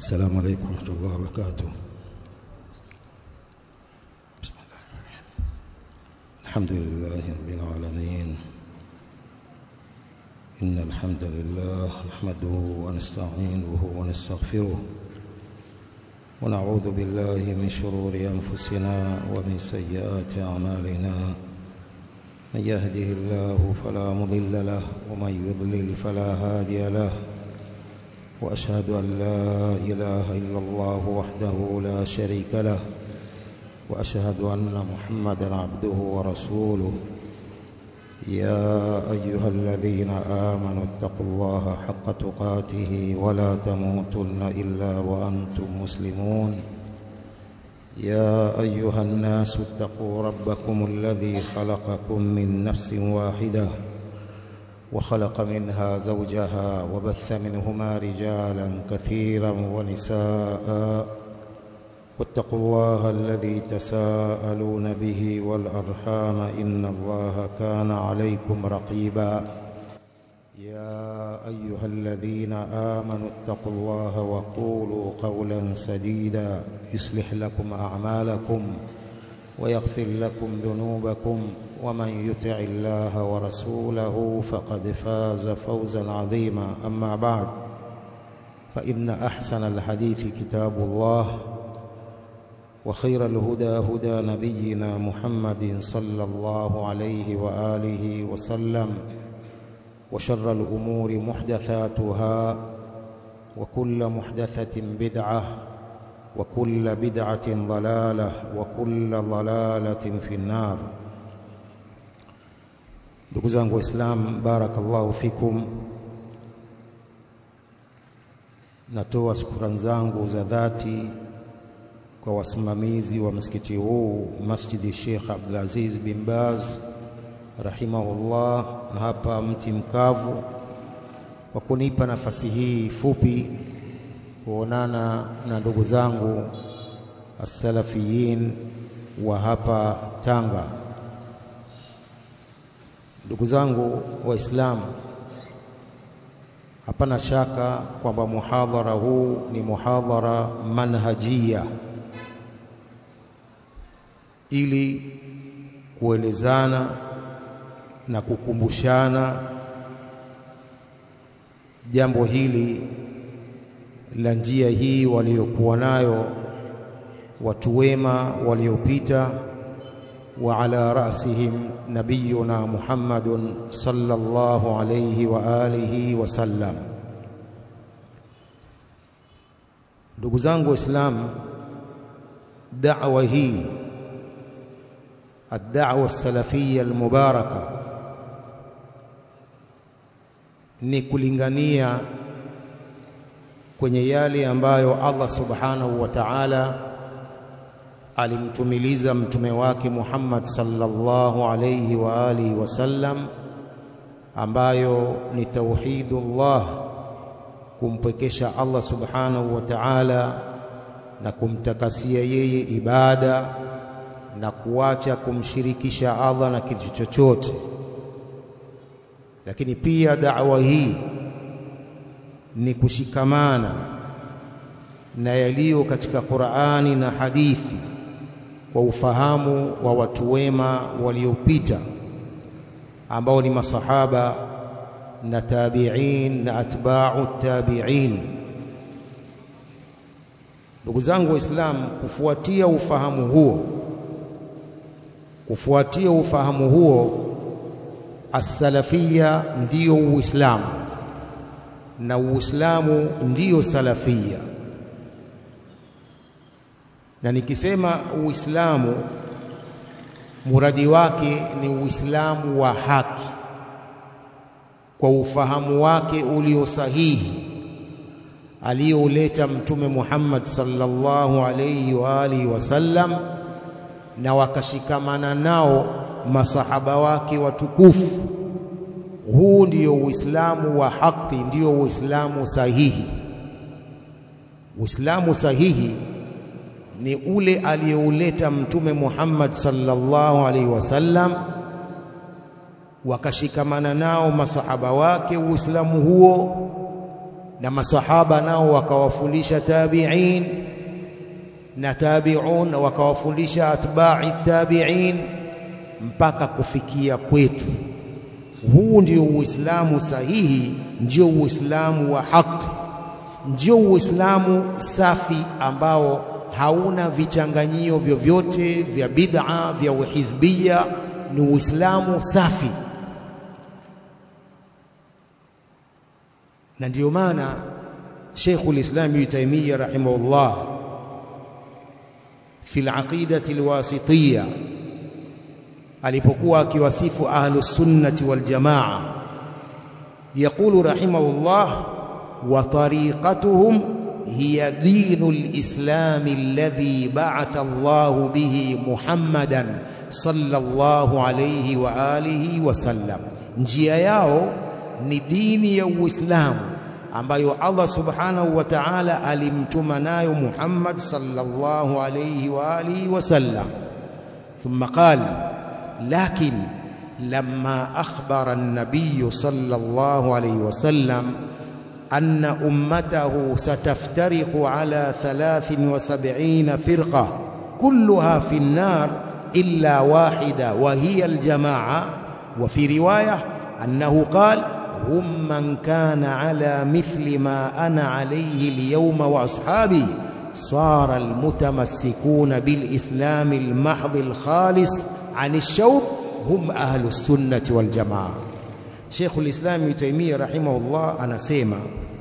السلام عليكم ورحمة الله وبركاته بسم الله الحمد لله رب العالمين إن الحمد لله نحمده ونستعينه ونستغفره ونعوذ بالله من شرور أنفسنا ومن سيئات أعمالنا من يهده الله فلا مضل له ومن يضلل فلا هادي له واشهد ان لا اله الا الله وحده لا شريك له واشهد ان محمدا عبده ورسوله يا ايها الذين امنوا اتقوا الله حق تقاته ولا تموتن الا وانتم مسلمون يا ايها الناس اتقوا ربكم الذي خلقكم من نفس واحده وخلق منها زوجها وبث منهما رجالا كثيرا ونساء واتقوا الله الذي تساءلون به والارحام ان الله كان عليكم رقيبا يا ايها الذين امنوا اتقوا الله وقولوا قولا سديدا يصلح لكم اعمالكم ويغفر لكم ذنوبكم ومن يطع الله ورسوله فقد فاز فوزا عظيما اما بعد فان احسن الحديث كتاب الله وخير الهدى هدى نبينا محمد صلى الله عليه واله وسلم وشر الامور محدثاتها وكل محدثه بدعه وكل بدعه ضلاله وكل ضلاله في النار ndugu zangu waislam barakallahu fikum natoa shukrani zangu za dhati kwa wasimamizi wa msikiti huu masjidi Sheikh Abdulaziz bin Baz rahimahullah hapa mti mkavu kwa kunipa nafasi hii fupi kuonana na ndugu zangu asalafiyin wa hapa Tanga ndugu zangu waislamu hapana shaka kwamba muhadhara huu ni muhadhara manhajia ili kuelezana na kukumbushana jambo hili la njia hii waliokuwa nayo watu wema waliopita wa ala rasihim nabiyuna Muhammadun sallallahu alayhi wa alihi wasallam. Ndugu zangu Waislamu, da'wa hii الدعوة السلفية المباركة ni kulingania kwenye yale ambayo Allah subhanahu wa ta'ala alimtumiliza mtume wake Muhammad sallallahu alayhi wa alihi wasallam ambayo ni tauhidullah kumpwekesha Allah subhanahu wa ta'ala na kumtakasia yeye ibada na kuacha kumshirikisha Allah na kitu chochote lakini pia da'wa hii ni kushikamana na yaliyo katika Qur'ani na hadithi kwa ufahamu wa watu wema waliopita ambao ni masahaba na tabi'in na atba'u tabi'in ndugu zangu waislamu kufuatia ufahamu huo kufuatia ufahamu huo as-salafia ndiyo uislamu na uislamu ndiyo salafia na nikisema uislamu muradi wake ni uislamu wa haki kwa ufahamu wake ulio sahihi aliyouleta mtume Muhammad sallallahu alayhi wa alihi wasallam na wakashikamana nao masahaba wake watukufu huu ndiyo uislamu wa haki ndiyo uislamu sahihi uislamu sahihi ni ule aliyouleta mtume Muhammad sallallahu alaihi wasallam wakashikamana nao masahaba wake uislamu huo na masahaba nao wakawafundisha tabi'in na tabi'un wakawafundisha atba'i tabi'in mpaka kufikia kwetu. Huu ndio Uislamu sahihi, ndio Uislamu wa haki, ndio Uislamu safi ambao hauna vichanganyio vyovyote vya bid'a vya uhizbia. Ni Uislamu safi, na ndio maana Sheikhul Islam Ibn Taymiyyah rahimahullah fi al-aqidati al-wasitiyya alipokuwa akiwasifu ahlus sunnati wal jamaa yaqulu rahimahullah wa tariqatuhum hiya dinul islam alladhi ba'atha Allah bihi Muhammadan sallallahu alayhi wa alihi wa sallam njia yao ni dini ya Uislamu ambayo Allah subhanahu wa ta'ala alimtuma nayo Muhammad sallallahu alayhi wa alihi wa sallam thumma qala لكن لما أخبر النبي صلى الله عليه وسلم أن أمته ستفترق على ثلاث وسبعين فرقة كلها في النار إلا واحدة وهي الجماعة وفي رواية أنه قال هم من كان على مثل ما أنا عليه اليوم وأصحابي صار المتمسكون بالإسلام المحض الخالص عن الشوب هم أهل السنة والجماعة شيخ الإسلام ابن تيمية رحمه الله anasema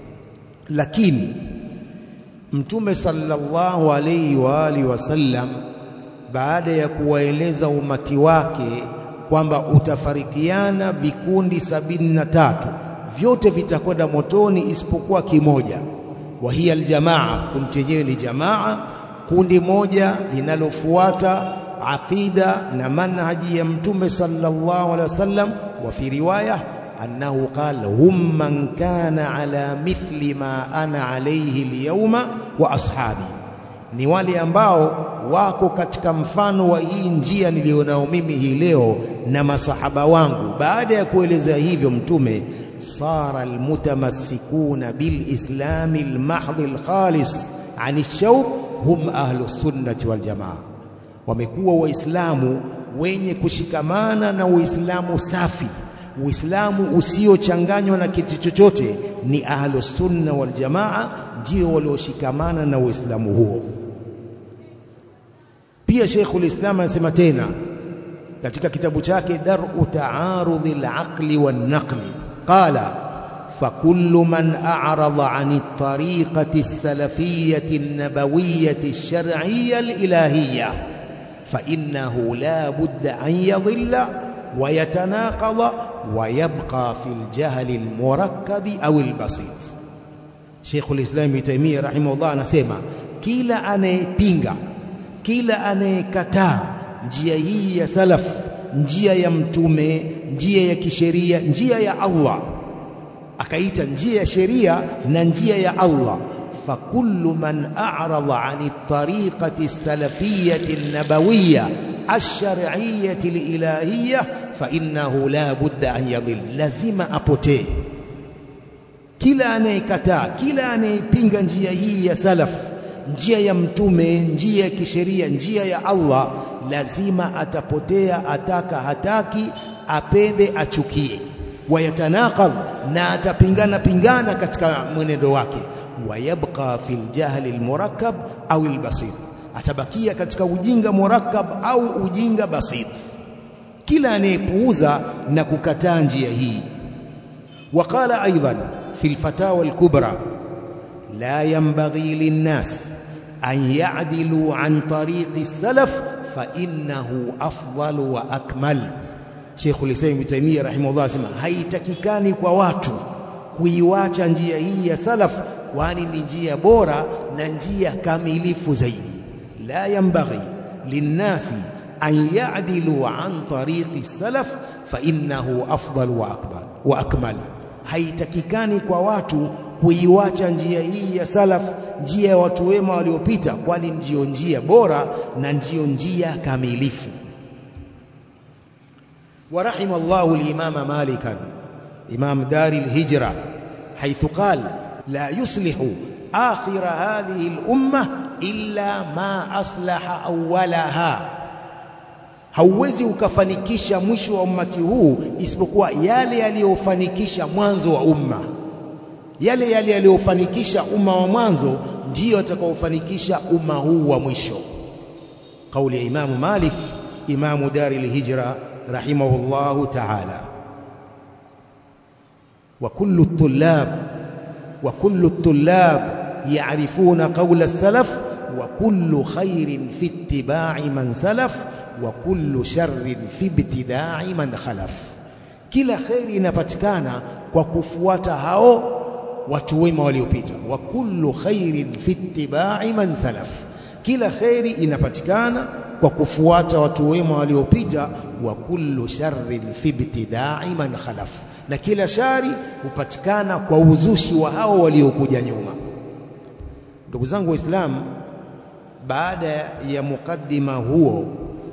lakini mtume sallallahu alayhi wa alihi wasallam baada ya kuwaeleza umati wake kwamba utafarikiana vikundi sabini na tatu vyote vitakwenda motoni isipokuwa kimoja wa hiya aljamaa kundi chenyewe ni jamaa kundi moja linalofuata aqida na manhaji ya mtume sallallahu alaihi wasallam wa fi riwaya annahu qala hum man kana ala mithli ma ana alayhi alyawma wa ashabi ni wale ambao wako katika mfano wa hii njia nilionao mimi hii leo na masahaba wangu baada ya kueleza hivyo mtume sara almutamassikuna bilislami almahdhi alkhalis an ash-shawb hum ahlu sunnati wal jamaa wamekuwa waislamu wenye kushikamana na uislamu safi uislamu usiochanganywa na kitu chochote ni ahlu sunna wal jamaa ndio walioshikamana na uislamu huo pia Sheikhul Islam anasema tena katika kitabu chake Dar'u Ta'arudhi al-Aqli wan-Naqli qala فكل من أعرض عن الطريقة السلفية النبوية الشرعية الإلهية فإنه لا بد أن يضل ويتناقض ويبقى في الجهل المركب أو البسيط شيخ الإسلام ابن تيمية رحمه الله anasema kila anayepinga kila anayekataa njia hii ya salaf njia ya mtume njia ya kisheria njia ya Allah akaita njia ya sheria na njia ya Allah fakullu man a'rada 'ani at-tariqati as-salafiyyati an-nabawiyyah ash-shar'iyyati al-ilahiyyah fa innahu la budda an yadhill lazima apotee kila anayekataa kila anayepinga njia hii ya salaf njia ya mtume njia ya kisheria njia ya Allah lazima atapotea ataka hataki apende achukie wayatanaqadh na atapingana pingana katika mwenendo wake wayabqa fil jahli almurakkab au albasit atabakia katika ujinga murakkab au ujinga basit kila anayepuuza na kukataa njia hii وقال أيضا في الفتاوى الكبرى لا ينبغي للناس أن يعدلوا عن طريق السلف فإنه أفضل وأكمل Sheikh Ulisaimu Ibn Taymiyyah rahimahullah asema haitakikani kwa watu kuiwacha njia hii ya salaf kwani ni njia bora na njia kamilifu zaidi la yambaghi linnasi an ya'dilu an tariqi salaf fa innahu afdal wa akbar wa akmal haitakikani kwa watu kuiwacha njia hii ya salaf njia ya watu wema waliopita kwani ndiyo njia bora na ndiyo njia kamilifu ورحم الله الإمام مالكا إمام دار الهجرة حيث قال la yuslihu akhira hadhihi al-umma illa ma aslaha awwalaha hauwezi ukafanikisha mwisho wa ummati huu isipokuwa yale yaliyofanikisha mwanzo wa umma yale yale yaliyofanikisha umma wa mwanzo ndiyo atakaofanikisha umma huu wa mwisho kauli ya imamu malik imamu dari lhijra rahimahullahu taala wa kullu tullab wa kullu tullab yarifuna qawla salaf wa kullu khairin fi ittiba'i man salaf wa kullu sharrin fi ibtida'i man khalaf kila khairi inapatikana kwa kufuata hao watu wema waliopita wa kullu khairin fi ittiba'i man salaf kila khairi inapatikana kwa kufuata watu wema waliopita wa kullu sharrin fi ibtida'i man khalaf na kila shari hupatikana kwa uzushi wa hao waliokuja nyuma ndugu zangu waislamu baada ya mukaddima huo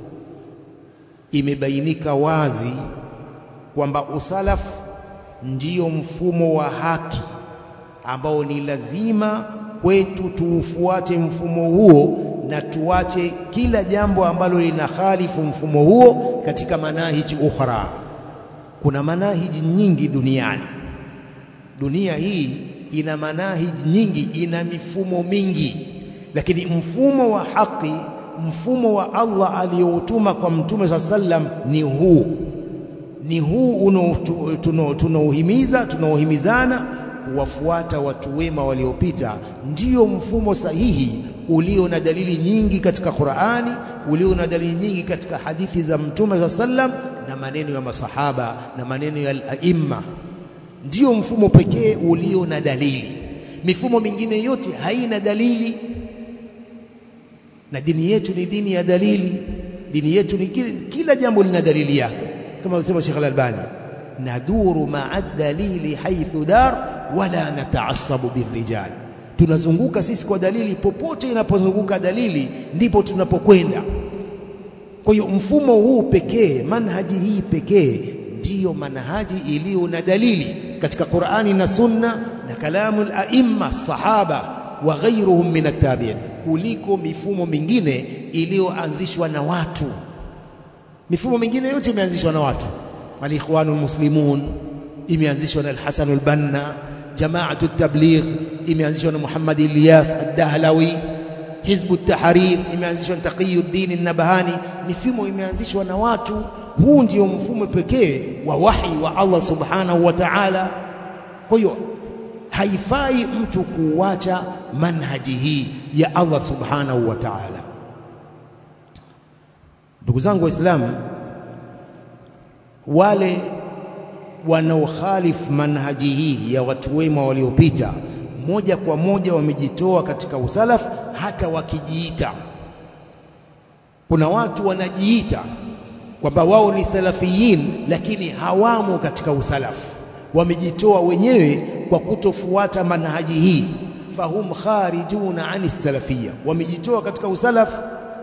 imebainika wazi kwamba usalaf ndiyo mfumo wa haki ambao ni lazima kwetu tuufuate mfumo huo na tuache kila jambo ambalo linakhalifu mfumo huo katika manahiji ukhra. Kuna manahiji nyingi duniani. Dunia hii ina manahiji nyingi, ina mifumo mingi, lakini mfumo wa haki, mfumo wa Allah aliyoutuma kwa Mtume saa sallam ni huu, ni huu tunaohimiza, tunaohimizana kuwafuata watu wema waliopita, ndiyo mfumo sahihi ulio na dalili nyingi katika Qur'ani, ulio na dalili nyingi katika hadithi za Mtume sa sallam na maneno ya masahaba na maneno ya al-aimma. Ndiyo mfumo pekee ulio na dalili. Mifumo mingine yote haina dalili, na dini yetu ni dini ya dalili. Dini yetu ni kila, kila jambo lina dalili yake, kama alisema Sheikh Al-Albani, naduru ma'a dalili haithu dar wala nataasabu birrijal tunazunguka sisi kwa dalili, popote inapozunguka dalili ndipo tunapokwenda. Kwa hiyo mfumo huu pekee, manhaji hii pekee ndiyo manhaji iliyo na dalili katika Qur'ani na Sunna na kalamu al-aimma sahaba wa ghairuhum min at-tabi'in, kuliko mifumo mingine iliyoanzishwa na watu. Mifumo mingine yote imeanzishwa na watu. Al-Ikhwanul Muslimun imeanzishwa na Al-Hasan al-Banna Jamaatu Tabligh imeanzishwa na Muhammad Ilyas Ad-Dahlawi. Hizbu Tahrir imeanzishwa na Taqiyuddin An-Nabhani. Mifumo imeanzishwa na watu. Huu ndio mfumo pekee wa wahi wa Allah subhanahu wa ta'ala. Kwa hiyo haifai mtu kuacha manhaji hii ya Allah subhanahu wa ta'ala. Ndugu zangu Waislamu, wale wanaokhalifu manhaji hii ya watu wema waliopita, moja kwa moja wamejitoa katika usalaf, hata wakijiita. Kuna watu wanajiita kwamba wao ni salafiyin, lakini hawamo katika usalafu, wamejitoa wenyewe kwa kutofuata manhaji hii. Fahum kharijuna ani salafia, wamejitoa katika usalafu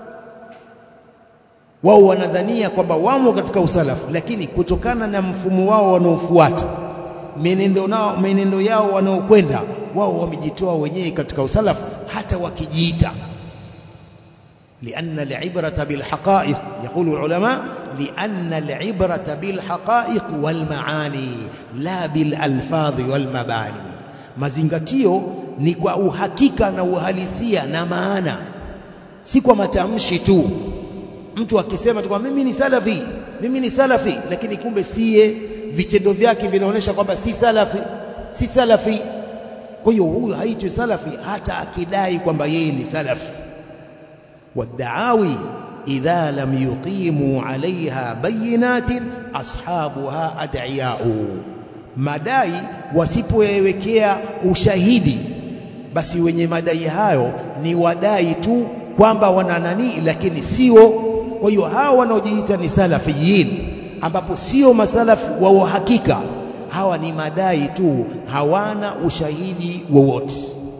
wao wanadhania kwamba wamo katika usalafu, lakini kutokana na mfumo wao wanaofuata, menendo nao menendo yao wanaokwenda wao, wamejitoa wenyewe katika usalafu, hata wakijiita. lianna alibrata bilhaqaiq, yaqulu ulama, lianna alibrata bilhaqaiq walmaani la bilalfadhi walmabani, mazingatio ni kwa uhakika na uhalisia na maana, si kwa matamshi tu mtu akisema tu kwamba mimi ni salafi, mimi ni salafi, lakini kumbe siye, vitendo vyake vinaonyesha kwamba si salafi, si salafi. Kwa hiyo huyu haitwi salafi hata akidai kwamba yeye ni salafi. Waddaawi idha lam yuqimu alaiha bayinatin ashabuha ad'iyau, madai wasipoyawekea ushahidi, basi wenye madai hayo ni wadai tu kwamba wana nani, lakini sio kwa hiyo hawa wanaojiita ni salafiyin, ambapo sio masalafi wa uhakika, hawa ni madai tu, hawana ushahidi wowote.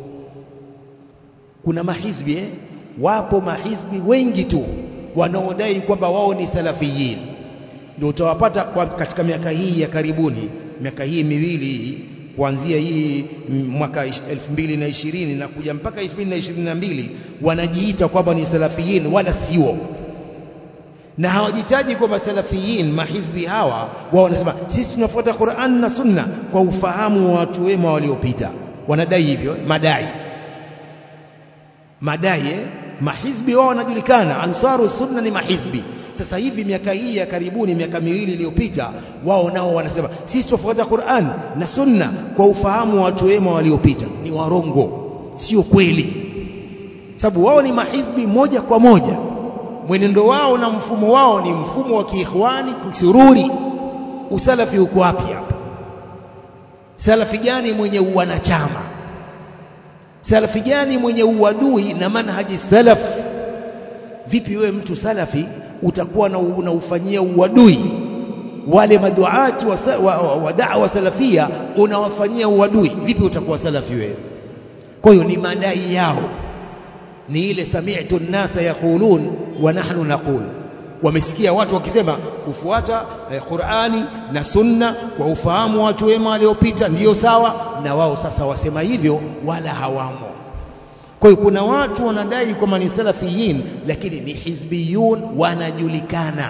Kuna mahizbi eh? Wapo mahizbi wengi tu wanaodai kwamba wao ni salafiyin, ndio utawapata kwa katika miaka hii ya karibuni, miaka hii miwili hii kuanzia hii mwaka 2020 na kuja mpaka 2022 wanajiita kwamba ni salafiyin, wala sio, na hawajitaji kwamba salafiyin. Mahizbi hawa wao wanasema sisi tunafuata Qur'an na Sunna kwa ufahamu wa watu wema waliopita. Wanadai hivyo, madai madai eh? Mahizbi wao wanajulikana, Ansaru Sunna ni mahizbi. Sasa hivi miaka hii ya karibuni, miaka miwili iliyopita, wao nao wanasema sisi tunafuata Qur'an na Sunna kwa ufahamu wa watu wema waliopita. Ni warongo, sio kweli, sababu wao ni mahizbi moja kwa moja. Mwenendo wao na mfumo wao ni mfumo wa kiikhwani kisururi. Usalafi uko wapi hapa? Salafi gani mwenye uwanachama? Salafi gani mwenye uadui na manhaji salaf? Vipi wewe mtu salafi utakuwa na unaufanyia uadui wale maduati wa, wa, wa, wa da'wa salafia, unawafanyia uadui? Vipi utakuwa salafi wewe? Kwa hiyo ni madai yao, ni ile sami'tu nnasa yaqulun wa nahnu naqul wamesikia watu wakisema kufuata eh, Qur'ani na Sunna kwa ufahamu wa watu wema waliopita ndiyo sawa, na wao sasa wasema hivyo, wala hawamo. Kwa hiyo kuna watu wanadai kwamba ni salafiyin, lakini ni hizbiyun, wanajulikana.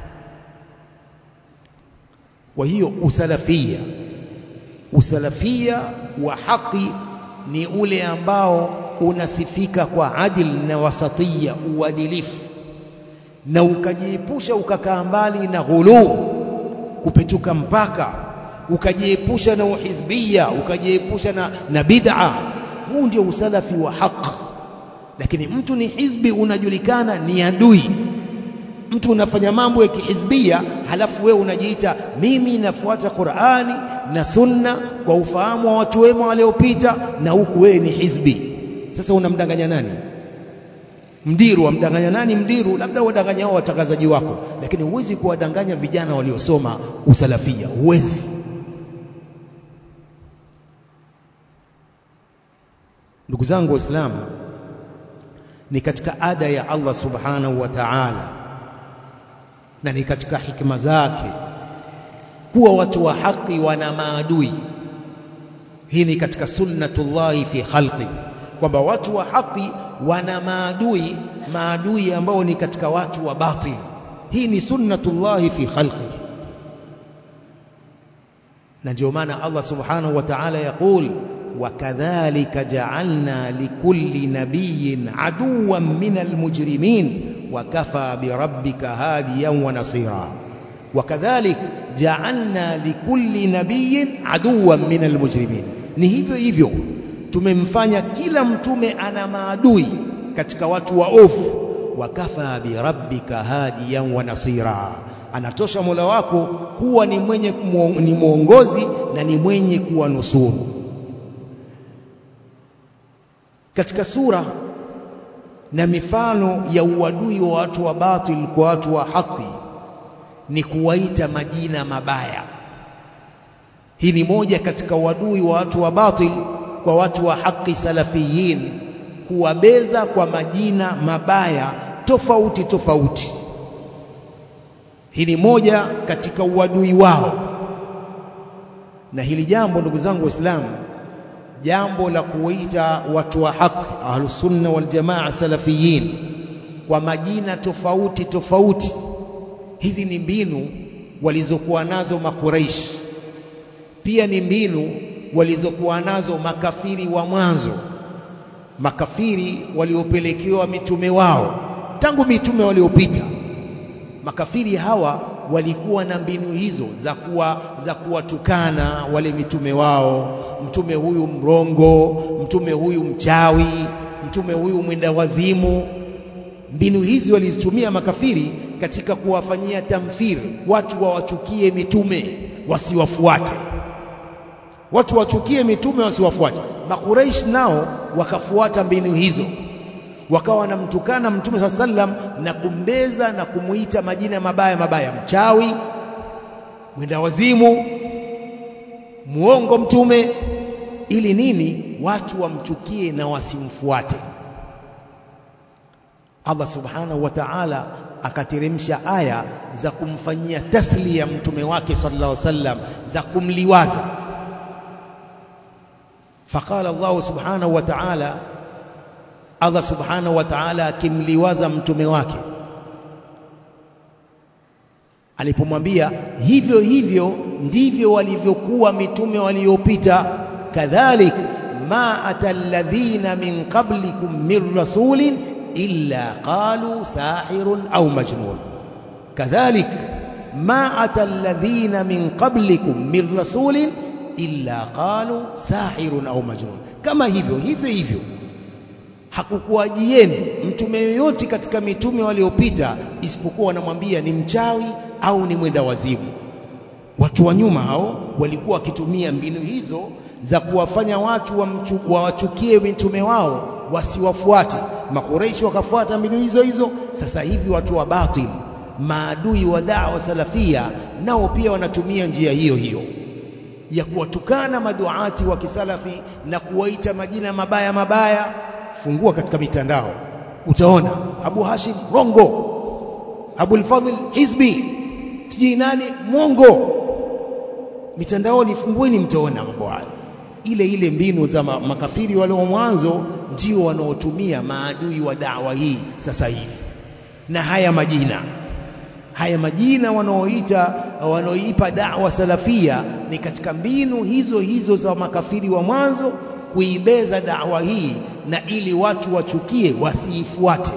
Kwa hiyo usalafia, usalafia wa haki ni ule ambao unasifika kwa adil na wasatiya, uadilifu na ukajiepusha ukakaa mbali na ghuluu, kupetuka mpaka, ukajiepusha na uhizbia, ukajiepusha na, na bid'a. Huu ndio usalafi wa haq. Lakini mtu ni hizbi, unajulikana ni adui. Mtu unafanya mambo ya kihizbia, halafu wewe unajiita mimi nafuata Qur'ani na Sunna kwa ufahamu wa watu wema waliopita, na huku wewe ni hizbi. Sasa unamdanganya nani? Mdiru wamdanganya nani? Mdiru labda wadanganya hao watangazaji wako, lakini huwezi kuwadanganya vijana waliosoma usalafia, huwezi. Ndugu zangu Waislamu, ni katika ada ya Allah subhanahu wa ta'ala na ni katika hikma zake kuwa watu wa haki wana maadui. Hii ni katika sunnatullahi fi khalqi, kwamba watu wa haki wana maadui, maadui ambao ni katika watu wa batil. Hii ni sunnatullahi fi khalqi, na ndio maana Allah subhanahu wa ta'ala yaqul wakadhalika ja'alna likulli nabiyyin aduwan min almujrimin wakafa birabbika hadiyan wa nasira. Wakadhalik ja'alna likulli nabiyyin aduwan min almujrimin, ni hivyo hivyo tumemfanya kila mtume ana maadui katika watu waofu. Wakafa birabbika hadiyan wa nasira, anatosha Mola wako kuwa ni mwenye ni mwongozi na ni mwenye kuwanusuru. Katika sura na mifano ya uadui wa watu wa batil kwa watu wa haki ni kuwaita majina mabaya. Hii ni moja katika uadui wa watu wa batil kwa watu wa haki salafiyin, kuwabeza kwa majina mabaya tofauti tofauti. Hii ni moja katika uadui wao, na hili jambo ndugu zangu Waislamu, jambo la kuwaita watu wa haki ahlusunna wal jamaa salafiyin kwa majina tofauti tofauti, hizi ni mbinu walizokuwa nazo Makuraish, pia ni mbinu walizokuwa nazo makafiri wa mwanzo, makafiri waliopelekewa mitume wao tangu mitume waliopita. Makafiri hawa walikuwa na mbinu hizo za kuwa za kuwatukana wale mitume wao, mtume huyu mrongo, mtume huyu mchawi, mtume huyu mwenda wazimu. Mbinu hizi walizitumia makafiri katika kuwafanyia tamthiri, watu wawachukie mitume wasiwafuate watu wachukie mitume wasiwafuate. Makuraish nao wakafuata mbinu hizo, wakawa wanamtukana mtume saa sallam na kumbeza na kumuita majina mabaya mabaya, mchawi, mwenda wazimu, muongo mtume, ili nini? Watu wamchukie na wasimfuate. Allah subhanahu wa ta'ala akateremsha aya za kumfanyia tasliya mtume wake sallallahu alaihi wasallam, za kumliwaza faqala Allah subhanahu wa ta'ala Allah subhanahu wa ta'ala akimliwaza mtume wake alipomwambia hivyo hivyo ndivyo walivyokuwa mitume waliopita kadhalik ma atalladhina min qablikum min rasulin illa qalu sahirun au majnun kadhalik ma atalladhina min qablikum min rasulin illa qalu sahirun au majnun kama hivyo hivyo hivyo hakukuajieni mtume yoyote katika mitume waliopita isipokuwa wanamwambia ni mchawi au ni mwenda wazimu. Watu wa nyuma hao walikuwa wakitumia mbinu hizo za kuwafanya watu wawachukie mitume wao wasiwafuate. Makureishi wakafuata mbinu hizo hizo. Sasa hivi watu wa batil, maadui wa dawa salafia, nao pia wanatumia njia hiyo hiyo ya kuwatukana maduati wa kisalafi na kuwaita majina mabaya mabaya. Fungua katika mitandao utaona Abu Hashim rongo, Abul Fadhl hizbi, sijui nani mwongo. Mitandaoni fungueni, mtaona mambo hayo. Ile ile mbinu za makafiri wale wa mwanzo ndio wanaotumia maadui wa dawa hii sasa hivi, na haya majina haya majina wanaoita wanaoipa dawa salafia ni katika mbinu hizo hizo za makafiri wa mwanzo kuibeza dawa hii na ili watu wachukie wasiifuate.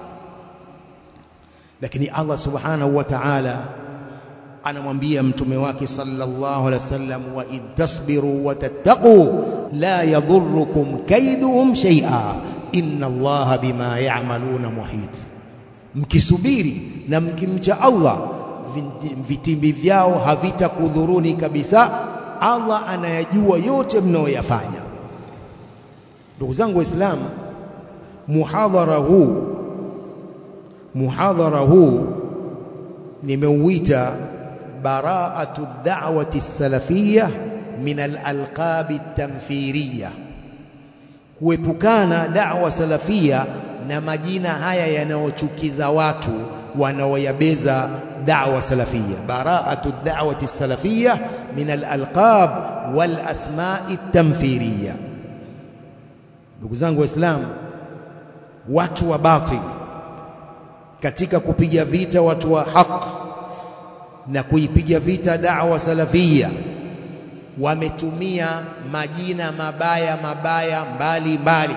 Lakini Allah subhanahu wa ta'ala anamwambia mtume wake sallallahu alaihi wasallam, wa in tasbiru wa tattaqu la yadhurrukum kaiduhum shay'a inna Allaha bima ya'maluna muhit, mkisubiri na mkimcha Allah vitimbi vyao havitakudhuruni kabisa. Allah anayajua yote mnayoyafanya. Ndugu zangu Waislamu, muhadhara huu muhadhara huu nimeuita baraatu da'wati salafiyya min al-alqabi tamthiriya, kuepukana da'wa salafia na majina haya yanayochukiza watu wanaoyabeza da'wa salafia. Baraatu da'wati salafiyya min al-alqab wal asma'i tamthiriya. Ndugu zangu Waislamu, watu wa batil katika kupiga vita watu wa haq na kuipiga vita da'wa salafia wametumia majina mabaya mabaya mbali mbali,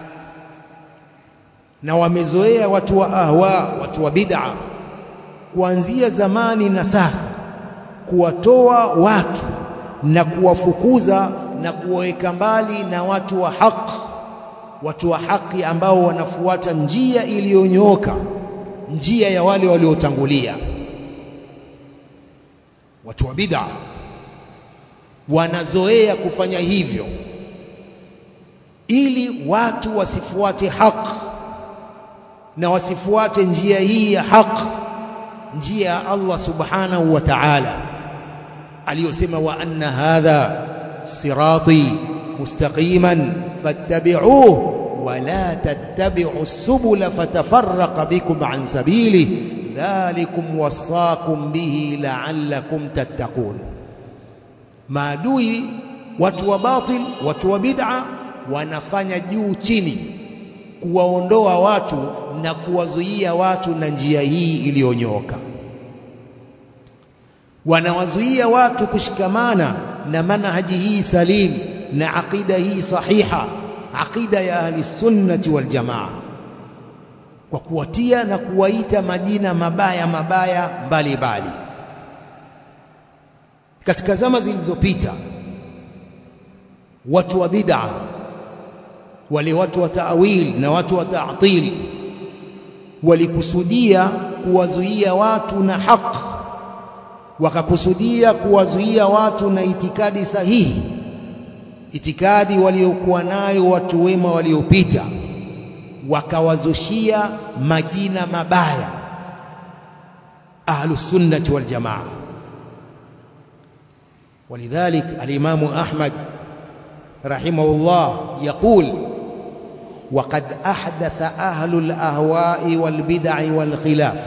na wamezoea watu wa ahwa, watu wa bid'a kuanzia zamani na sasa, kuwatoa watu na kuwafukuza na kuwaweka mbali na watu wa haq, watu wa haki ambao wanafuata njia iliyonyooka njia ya wale waliotangulia. Watu wa bid'a wanazoea kufanya hivyo ili watu wasifuate haq na wasifuate njia hii ya haq, njia ya Allah subhanahu wa ta'ala aliyosema, wa anna hadha sirati mustaqiman fattabi'uhu wala tattabi'u subula fatafarraqa bikum an sabili dhalikum wasaakum bihi la'allakum tattaqun. Maadui watu wa batil, watu wa bid'a wanafanya juu chini kuwaondoa watu na kuwazuia watu na njia hii iliyonyoka. Wanawazuia watu kushikamana na manhaji hii salim na aqida hii sahiha aqida ya ahli sunnati wal jamaa, kwa kuwatia na kuwaita majina mabaya mabaya mbalimbali. Katika zama zilizopita, watu wa bid'a, wale watu wa ta'wil na watu wa ta'til, walikusudia kuwazuia watu na haq, wakakusudia kuwazuia watu na itikadi sahihi itikadi waliokuwa nayo watu wema waliopita, wakawazushia majina mabaya ahlus sunnati wal jamaa. Walidhalik alimamu Ahmad rahimahullah yaqul waqad ahdatha ahlul ahwa'i wal bid'i wal khilaf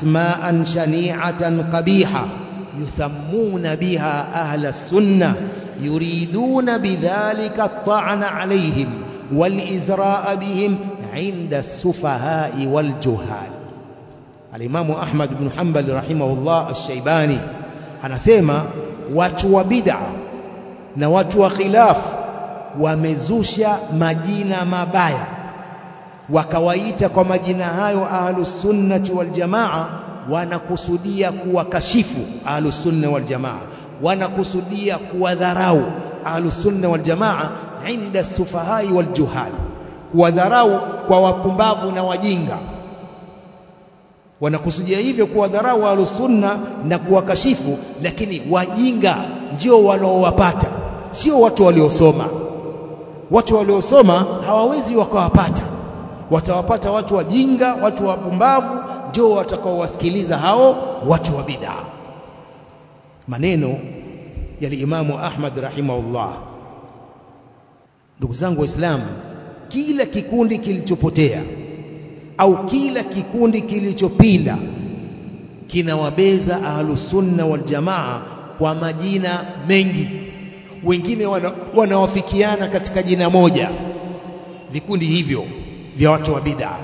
asma'an shani'atan qabiha yusammuna biha ahla sunnah yuriduna bidhalika at-ta'na alayhim wal-izra'a bihim 'inda as-sufahai wal-juhal Al-Imamu Ahmad ibn Hanbal rahimahullah ash-Shaybani anasema watu wa bid'a na watu wa khilafu wamezusha majina mabaya wakawaita kwa majina hayo ahlus sunnati wal jamaa wanakusudia kuwakashifu ahlus sunna wal jamaa wanakusudia kuwadharau ahlus sunna wal jamaa inda sufahai wal juhal kuwadharau kwa wapumbavu na wajinga wanakusudia hivyo kuwadharau ahlus sunna na kuwakashifu lakini wajinga ndio wanaowapata sio watu waliosoma watu waliosoma hawawezi wakawapata watawapata watu wajinga watu wapumbavu ndio watakaowasikiliza hao watu wa bid'a maneno ya Imamu Ahmad rahimahullah ndugu zangu waislamu kila kikundi kilichopotea au kila kikundi kilichopinda kinawabeza ahlus sunna wal jamaa kwa majina mengi wengine wana, wanawafikiana katika jina moja vikundi hivyo vya watu wa bid'a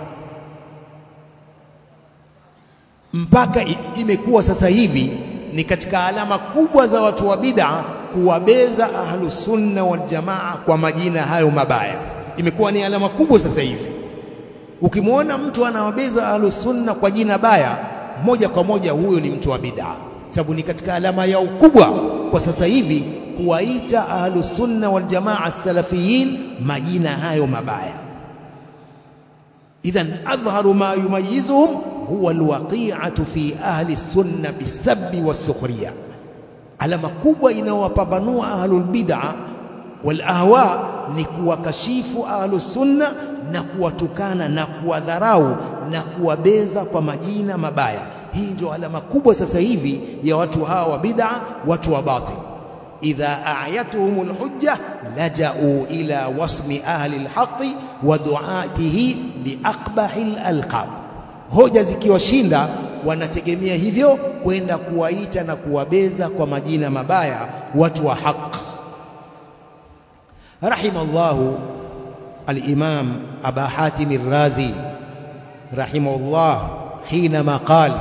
mpaka imekuwa sasa hivi ni katika alama kubwa za watu wa bid'a kuwabeza ahlus sunna wal jamaa kwa majina hayo mabaya imekuwa ni alama kubwa sasa hivi ukimwona mtu anawabeza ahlus sunna kwa jina baya moja kwa moja huyo ni mtu wa bid'a sababu ni katika alama yao kubwa kwa sasa hivi kuwaita ahlus sunna wal jamaa salafiyin majina hayo mabaya idhan adhharu ma yumayizuhum huwa alwaqi'atu fi ahli sunna bisabbi wasukhriya alama kubwa inayowapambanua ahlul bid'a wal ahwa ni kuwakashifu ahlus sunna na kuwatukana na kuwadharau na kuwabeza kwa majina mabaya hii ndio alama kubwa sasa hivi ya watu hawa wa bid'a watu wa batil idha a'yatuhum alhujja laja'u ila wasmi ahli alhaqi wa du'atihi biaqbahi alalqab hoja zikiwashinda wanategemea hivyo kwenda kuwaita na kuwabeza kwa majina mabaya watu wa haq rahimallahu al-imam aba hatim ar-razi rahimahullah حينما قال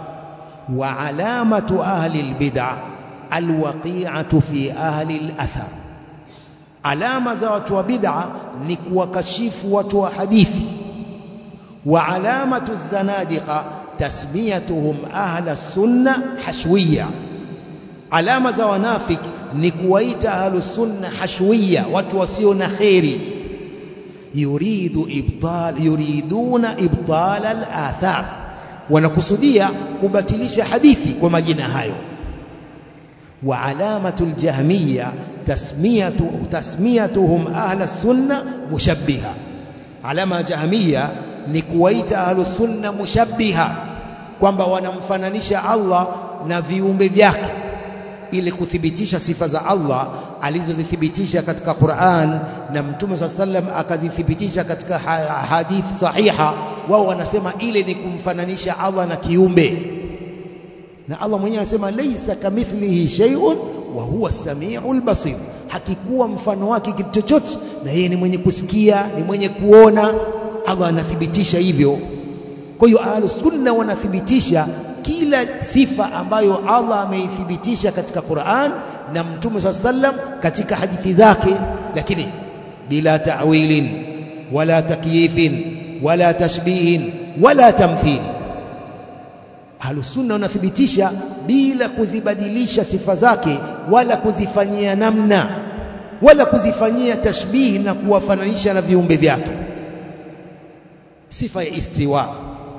وعلامة أهل البدع الوقيعة في أهل الأثر علامة za watu wa bid'a ni kuwakashifu watu wa hadithi wa alamatu zanadiqa tasmiyatuhum ahla sunna hashwiya alama za wanafik ni kuwaita ahlus sunna hashwiya watu wasio na kheri yuridu ibtal yuriduna ibtal al-athar wanakusudia kubatilisha hadithi kwa majina hayo wa alamatu aljahmiya tasmiyatu tasmiyatuhum ahla sunna mushabbiha alama jahmiya ni kuwaita ahlu sunna mushabbiha kwamba wanamfananisha Allah na viumbe vyake ili kuthibitisha sifa za Allah alizozithibitisha katika Qur'an na Mtume SAW sallam akazithibitisha katika hadithi sahiha wao wanasema ile ni kumfananisha Allah na kiumbe na Allah mwenyewe anasema laisa kamithlihi shay'un wa huwa as-sami'ul basir hakikuwa mfano wake kitu chochote na yeye ni mwenye kusikia ni mwenye kuona Allah anathibitisha hivyo kwa hiyo ahlus sunna wanathibitisha kila sifa ambayo Allah ameithibitisha katika Qur'an na Mtume SAW sallam katika hadithi zake lakini bila ta'wilin wala takyifin wala tashbihin wala tamthil Ahlus sunna wanathibitisha bila kuzibadilisha sifa zake wala kuzifanyia namna wala kuzifanyia tashbihi na kuwafananisha na viumbe vyake sifa ya istiwa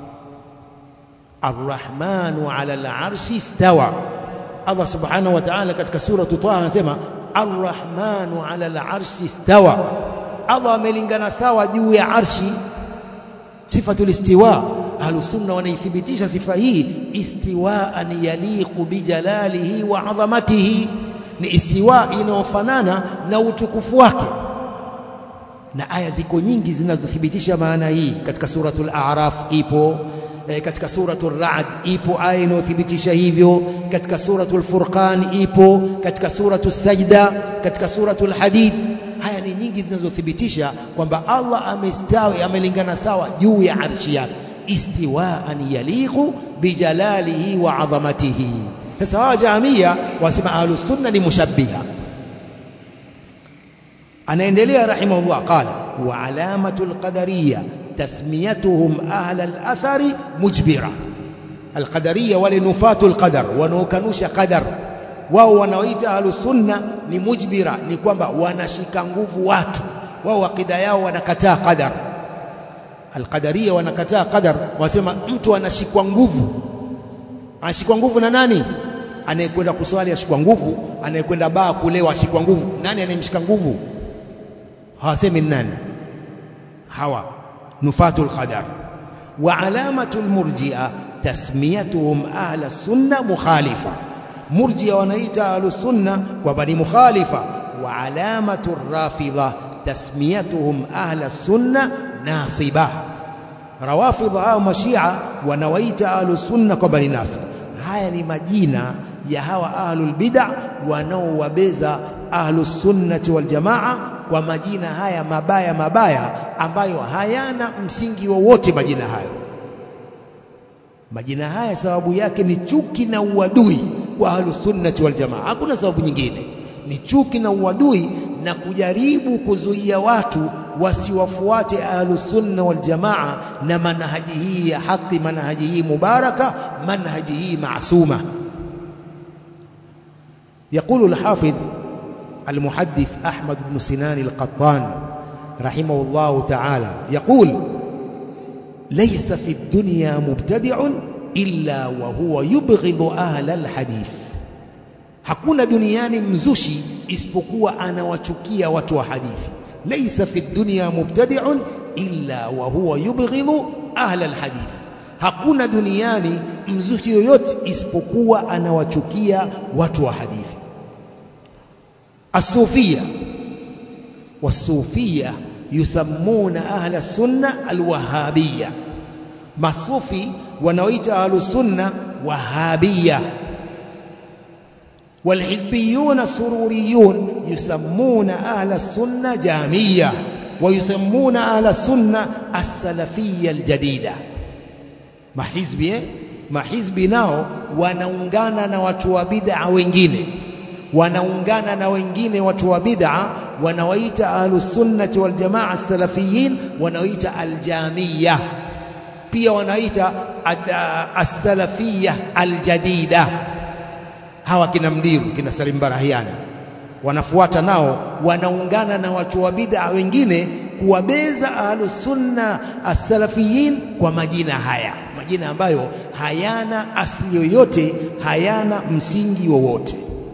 Ar-Rahmanu 'ala al-'arshi istawa Allah subhanahu wa ta'ala katika sura Taha anasema Ar-Rahmanu 'ala al-'arshi istawa Allah amelingana sawa juu ya arshi sifatul istiwa ahlus sunna wanaithibitisha sifa hii istiwaan yaliqu bijalalihi wa 'azamatihi ni istiwa inayofanana na utukufu wake na aya ziko nyingi zinazothibitisha maana hii katika suratul a'raf ipo eh, katika suratul Ra'd ipo aya inayothibitisha hivyo, katika suratul Furqan ipo, katika suratul Sajda, katika suratul Hadid. Haya ni nyingi zinazothibitisha kwamba Allah amestawi, amelingana sawa juu ya arshi yake, istiwaan yaliqu bijalalihi wa adhamatihi. Sasa hawa Jahamia wasema ahlus sunna ni mushabbiha. Anaendelea rahimahullah, qala wa alamatu alqadariya tasmiyatuhum ahla alathari mujbira. Alqadariya wale nufatu alqadar, wanaokanusha qadar, wao wanaoita ahlus sunna ni mujbira, ni kwamba wanashika nguvu watu wao, akida yao wanakataa qadar. Alqadariya wanakataa qadar, wasema mtu anashikwa nguvu. Anashikwa nguvu na nani? Anayekwenda kuswali ashikwa nguvu, anayekwenda baa kulewa ashikwa nguvu. Nani anayemshika nguvu? hawasemi nani hawa nufatul qadar wa alamatul murji'a tasmiyatuhum ahla sunna mukhalifa murji'a wanaita ahlus sunna kwamba ni mukhalifa wa alamatur rafidha tasmiyatuhum ahla sunna nasiba rawafidha au mashia wanawaita ahlus sunna kwamba ni nasiba haya ni majina ya hawa ahlul bid'a wanaowabeza ahlus sunnati wal jamaa kwa majina haya mabaya mabaya ambayo hayana msingi wowote. Majina hayo majina haya sababu yake ni chuki na uadui kwa ahlus sunnati wal jamaa, hakuna sababu nyingine, ni chuki na uadui na kujaribu kuzuia watu wasiwafuate ahlus sunna wal jamaa na manhaji hii ya haki, manhaji hii mubaraka, manhaji hii maasuma. Yaqulu al-Hafidh المحدث أحمد بن سنان القطان رحمه الله تعالى يقول ليس في الدنيا مبتدع إلا وهو يبغض أهل الحديث hakuna duniani mzushi isipokuwa anawachukia watu wa hadithi laysa fi dunya mubtadi'un illa wa huwa yubghidhu ahla alhadith hakuna duniani mzushi yoyote isipokuwa anawachukia watu wa hadithi الصوفية والصوفية يسمون أهل السنة الوهابية مصوفي ونويت أهل السنة وهابية والحزبيون السروريون يسمون أهل السنة جامية ويسمون أهل السنة السلفية الجديدة ما حزبي ما حزبي nao wanaungana na watu wa bid'a wengine wanaungana na wengine watu wa bid'a wanawaita ahlus sunnati wal jamaa salafiyin wanaoita aljamia pia wanaita as-salafiyya aljadida hawa kina Mdiru kina Salim Barahiani wanafuata nao wanaungana na watu wa bid'a wengine kuwabeza ahlus sunna as-salafiyin kwa majina haya majina ambayo hayana asili yoyote hayana msingi wowote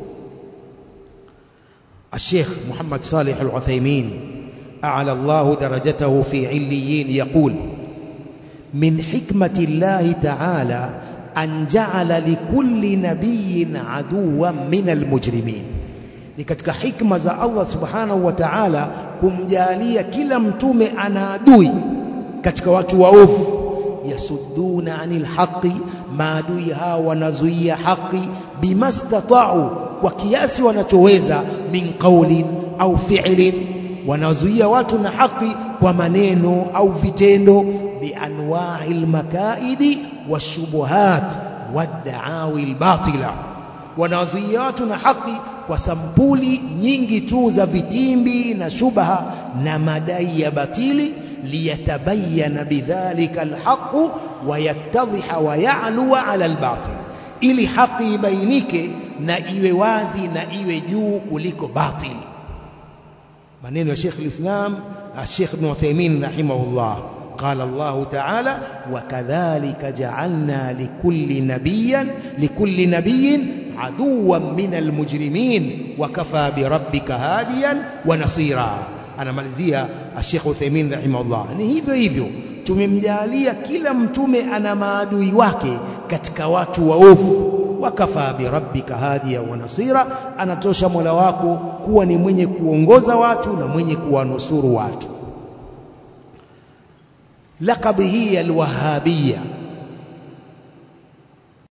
الشيخ محمد صالح العثيمين أعلى الله درجته في عليين يقول من حكمة الله تعالى أن جعل لكل نبي عدوا من المجرمين ni katika hikma za Allah subhanahu wa ta'ala kumjalia kila mtume ana adui katika watu waovu yasudduna anil haqi maadui hawa wanazuia haki bimastata'u kwa kiasi wanachoweza min qaulin au fi'lin wanazuia watu na haki kwa maneno au vitendo bianwa'i almakaidi washubuhat wadda'awi albatila wanazuia watu na haki kwa sampuli nyingi tu za vitimbi na shubha na madai ya batili liyatabayana bidhalika alhaqu wayattadhiha wa ya'luwa ala albatil ili haki ibainike na iwe wazi na iwe juu kuliko batil maneno ya Sheikh al-Islam Sheikh Ibn Uthaymeen rahimahullah قال الله تعالى وكذلك جعلنا لكل نبيا لكل نبي عدوا من المجرمين وكفى بربك هاديا ونصيرا anamalizia Sheikh Uthaymeen rahimahullah ni hivyo hivyo tumemjalia kila mtume ana maadui wake katika watu waovu wakafa birabbika hadiya wa nasira anatosha Mola wako kuwa ni mwenye kuongoza watu na mwenye kuwanusuru watu laqab hii alwahabiyya